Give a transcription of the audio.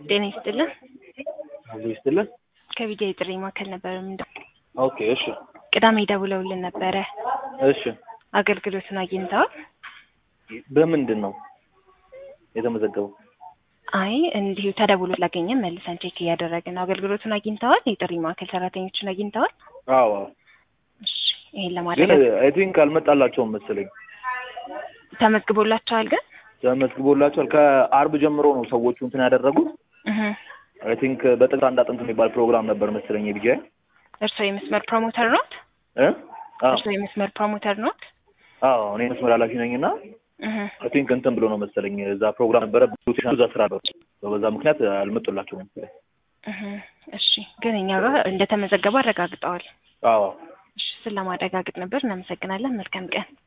ጤና ይስጥልን። አብሮ ይስጥልን። ከቢጃ የጥሪ ማዕከል ነበር የምንደው ኦኬ እሺ ቅዳሜ ደውለውልን ነበረ። እሺ አገልግሎቱን አግኝተዋል? በምንድን ነው የተመዘገበው? አይ እንዲሁ ተደውሎ ስላገኘን መልሰን ቼክ እያደረግን ነው። አገልግሎቱን አግኝተዋል? የጥሪ ማዕከል ሰራተኞችን አግኝተዋል? አዎ እሺ ይሄን ግን ለማድረግ አይ ቲንክ አልመጣላቸውም መሰለኝ። ተመዝግቦላቸዋል ግን ተመዝግቦላቸዋል። ከአርብ ጀምሮ ነው ሰዎቹ እንትን ያደረጉት። እህ አይ ቲንክ በጥቅስ አንድ አጥንት የሚባል ፕሮግራም ነበር መሰለኝ የቢጃ እርስዎ የመስመር ፕሮሞተር ኖት? እ አዎ እርስዎ የመስመር ፕሮሞተር ኖት? አዎ እኔ መስመር ኃላፊ ነኝ እና እህ አይ ቲንክ እንትን ብሎ ነው መሰለኝ እዛ ፕሮግራም ነበረ ሮቴሽን እዛ ስራ ነው በዛ ምክንያት አልመጡላቸውም መሰለኝ። እህ እሺ ግን እኛ ጋር እንደተመዘገቡ አረጋግጠዋል። አዎ እሺ እሱን ለማረጋገጥ ነበር። እናመሰግናለን። መልካም ቀን